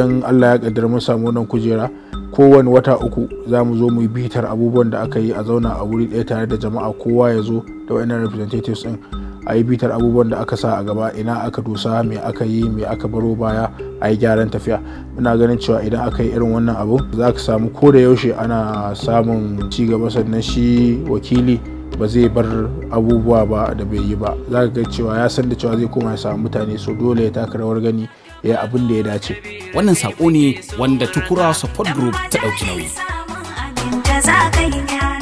idan allah ya kaddara mun samu wannan kujera kowane wata uku za mu zo mu yi bitar abubuwan da aka yi a zauna a wuri ɗaya tare da jama'a kowa ya zo da wa'annan representatives din a yi bitar abubuwan da aka sa a gaba ina aka dosa me aka yi me aka baro baya a yi gyaran tafiya muna ganin cewa idan aka yi irin wannan abu za ka samu ko da yaushe ana samun ci gaba sannan shi wakili ba zai bar abubuwa ba da bai yi ba za ka ga cewa ya san da cewa zai koma ya samu mutane so dole ya taka rawar gani ya abin da ya dace wannan sako ne wanda tukura support group ta ɗauki nauyi Samun abin da za ka yi gyara.